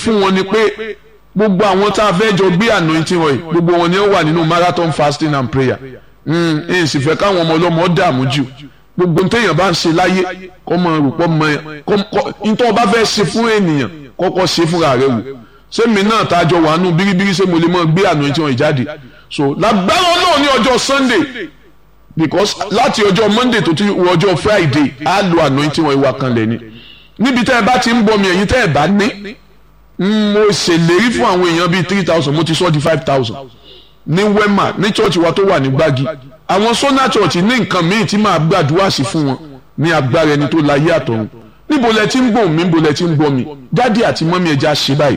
fún wọn ni pé gbogbo àwọn tá a fẹ́ jọ gbé anointing wọ̀nyí gbogbo wọn ni ó wà nínú marathon fasting and prayer ẹ̀ sì fẹ́ káwọn ọmọ ọlọ́mọ dààmú jù gbogbo téèyàn bá ń ṣe láyé kọ́ mọ rúpọ́ mọ ẹ nítorí ọba fẹ́ ṣe fún ènìyàn kọ́kọ́ ṣe fúnra rẹ wò sẹ́mi náà tá a jọ wà nù bíríbírí ṣé mo lè mọ gbé anointing wọ̀nyí jáde so lágbára náà ní ọjọ́ sunday because láti ọjọ́ monday tó ti wọ ọjọ́ friday á lo anointing wọ̀nyí wà kan lẹ́ni níbi tẹ́ ẹ bá ti ń bọ̀ mi ẹ̀yin tẹ́ ẹ bá ní mo ṣèlérí fún àwọn èèyàn bíi three thousand mo ti sọ di five thousand ní wema ní church wa tó wà ní gbági àwọn sona church ní nǹkan míì tí màá gbàdúrà sí fún wọn ní agbára ẹni tó láyé àtọ̀run níbo lẹ ti ń gbọ́ mi níbo lẹ ti ń gbọ́ mi dádì àti mọ́mí ẹja ṣe báyìí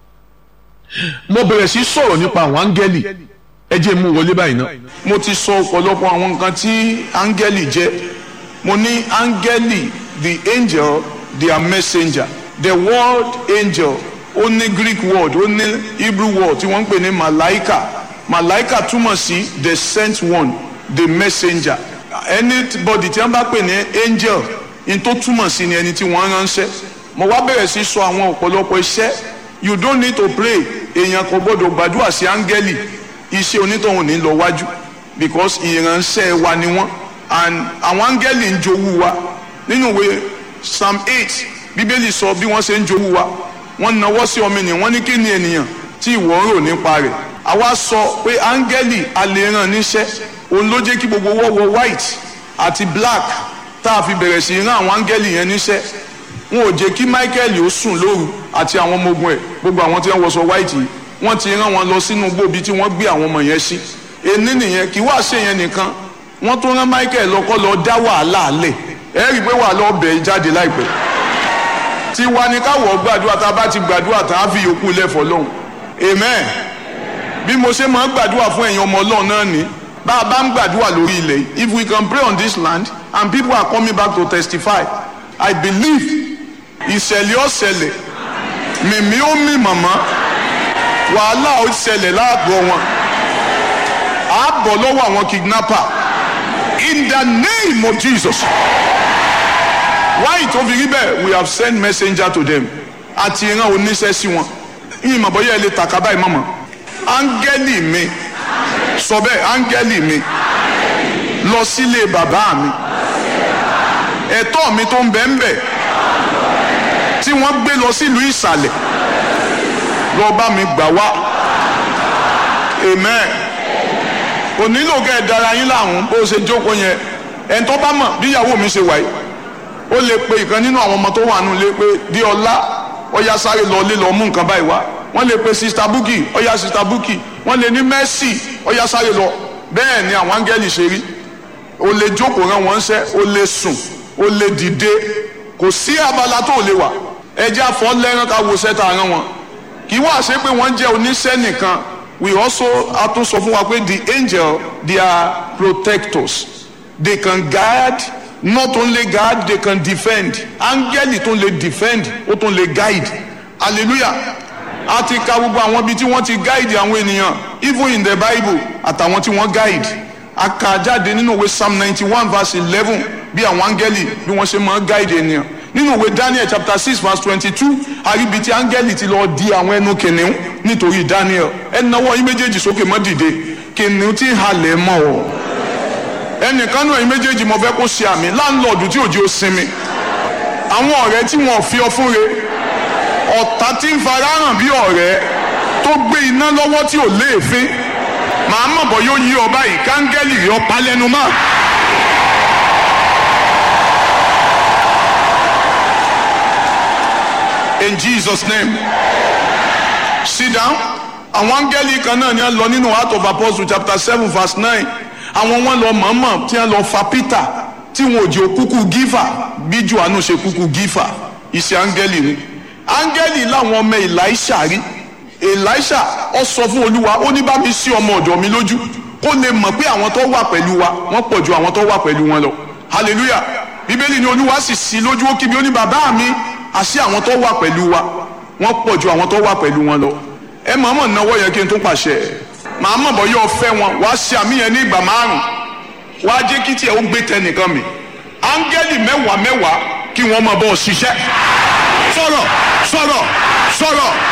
mo bẹ̀rẹ̀ sí sọ̀rọ̀ nípa àwọn áńgẹ́lì ẹ jẹ́ mú wọlé báyìí náà. mo ti sọ ọ̀pọ̀lọpọ̀ àwọn nǹkan tí áńgẹ́lì jẹ́ mo ní áńgẹ́lì the angel their messenger the word angel ó ní greek word ó ní hebrew word tí wọ́n ń pè ní malaika malaika túmọ̀ sí the sent one the messenger anybody tí wọ́n bá pè ní angel in tó túmọ̀ sí ni ẹni tí wọ́n ránṣẹ́ mo wá bẹ̀rẹ̀ sí sọ àwọn ọ̀pọ̀lọpọ̀ iṣẹ́ you don't need to pray èèyàn kò gbọ́dọ̀ gbàdúrà sí áńgẹ́lì iṣẹ́ onítọ̀hún ní lọ wájú because ìránṣẹ́ wa ni wọ́n and àwọn áńgẹ́lì ń jowú wa nínú ìwé psalm eight bíbélì sọ bí wọ́n ṣe ń jowú wa wọ́n nawọ́ sí ọmọ ènìyàn wọ́n ní kí ni ènìyàn tí ìwọ ń rò nípa rẹ̀ àwa sọ pé áńgẹ́lì alẹ́ ràn níṣẹ́ òun ló jẹ́ kí gbogbo wọ́wọ́ white àti black tá a fi bẹ̀rẹ̀ sí rán àwọn áńgẹ́lì yẹn níṣẹ́ wọn ò jẹ́ kí michael ó sùn lóru àti àwọn ọmọ ogun ẹ̀ gbogbo àwọn tí wọ́n wọṣọ white yìí wọ́n ti rán wọn lọ sínú gbòbí tí wọ́n gbé àwọn ọmọ yẹn sí ení nìyẹn kí wàá ṣe yẹn nìkan wọ́n tó rán michael lọ́kọ́ lọ dá wàhálà lẹ̀ ẹ rí i pé wàhálà ọbẹ̀ jáde láìpẹ́ tí wa ni káwọ̀ gbàdúrà tá a bá ti gbàdúrà tá a fi yòókù lẹ́fọ̀ọ́ lọ́hùn amen bí mo ṣe máa ń gbàdúrà fún ẹ̀yin ọmọ ọlọ́run náà ni bá a bá ń gbàdúrà lórí ilẹ̀ if we can pray on this land and people are coming back to testify i believe ìṣẹ̀lẹ̀ ọ̀ṣẹ̀lẹ̀ mìmí ó mì màmá wàhálà ó ṣẹlẹ̀ láàgọ́ wọn á bọ̀ lọ́wọ́ àwọn kidnapper in the name of jesus why tó fi rí bẹ́ẹ̀ we have sent messenger to them àti ìran oníṣẹ́ sí wọn yìí mọ̀ bọ́yá ẹ lè tàkà báyìí mọ̀mọ́ áńgẹ́lì mi sọ bẹ́ẹ̀ áńgẹ́lì mi lọ sílé bàbá mi ẹ̀tọ́ mi tó ń bẹ ń bẹ tí wọ́n gbé lọ sílùú ìsàlẹ̀ lọ bá mi gbà wá amen kò nílò kẹ́ ẹ dára yín láàrún bó ṣe jókòó yẹn ẹni tó bá mọ̀ bí ìyàwó mi ṣe wáyé ó lè pe ìkan nínú àwọn ọmọ tó wà nù lé pé bí ọlá ọyá sáré lọ lé lọ mú nǹkan báyìí wá wọ́n lè pe sista buki ọyá sista buki wọ́n lè ní mercy ọyá sáré lọ bẹ́ẹ̀ ni àwọn áńgẹ́lì ṣe rí o lè jókòó rán wọn ṣẹ́ o lè sùn o lè dìde kò sí abala tó lè wà ẹjẹ́ àfọ́ lẹ́rán ká wo sẹ́ta rán wọn kì í wá ṣe pé wọ́n jẹ́ oníṣẹ́ nìkan we also atún sọ fún wa pé the angel they are protectors they can guide not only guide they can defend áńgẹ́lì tó lè defend ó tó lè guide hallelujah a ti ka gbogbo àwọn ibi tí wọ́n ti guide àwọn ènìyàn even in the bible àtàwọn tí wọ́n guide a kà jáde nínú ìwé psalm ninety one verse eleven bí àwọn áńgẹ́lì bí wọ́n ṣe máa guide ènìyàn nínú ìwé daniel chapter six verse twenty-two àríbi tí áńgẹ́lì ti lọ di àwọn ẹnu kìnìún nítorí daniel ẹ náwó yín méjèèjì sókè mọ́ dìde kìnìún tí ń halẹ̀ mọ́ ọ ẹnìkan náà yín méjèèjì mo fẹ́ kó ṣe àmì láńlọ́ọ̀dù tí òjì ó sinmi àwọn ọ̀rẹ́ tí wọ́n fi ọ fún re ọ̀tá tí ń farahàn bí ọ̀rẹ́ tó gbé iná lọ́wọ́ tí ò léèfín màá mọ̀ bọ́ yóò yí ọ báyìí káńgẹ́lì rí ọ pa lẹ́nu mọ́. in jesus name sit down àwọn áńgẹ́lì kan náà ni a lọ nínú heart of apostle chapter seven verse nine àwọn wọn lọ mọ̀ọ́mọ̀ tí wọ́n lọ fa peter tí wọn ò jẹ́ òkúkú gífà bí johannu ṣe kúkú gífà iṣẹ́ áńgẹ́lì ni áńgẹ́lì làwọn ọmọ elisha rí elisha ọ sọ fún olúwa ó ní bá mi sí ọmọ ọ̀dọ̀ mi lójú kó lè mọ̀ pé àwọn tó wà pẹ̀lú wa wọ́n pọ̀ ju àwọn tó wà pẹ̀lú wọn lọ hallelujah bíbélì ni olúwa sì sí lójú ó kí mi ó ní bàbá mi àṣé àwọn tó wà pẹ̀lú wa wọ́n pọ̀ ju àwọn tó wà pẹ̀lú wọn lọ ẹ mọ̀ọ́mọ̀ náwó yẹn kí n tó pàṣẹ màá mọ̀ bọ́ yóò fẹ́ wọn wàá ṣe àmì yẹn ní ìgbà márùn wàá jẹ́ kí tiẹ̀ ó gbé tẹnìkan mi áńgẹ́lì mẹ́wàá mẹ́wàá kí wọ́n máa bọ́ ọ ṣiṣẹ́ sọ̀rọ̀ sọ̀rọ̀ sọ̀rọ̀.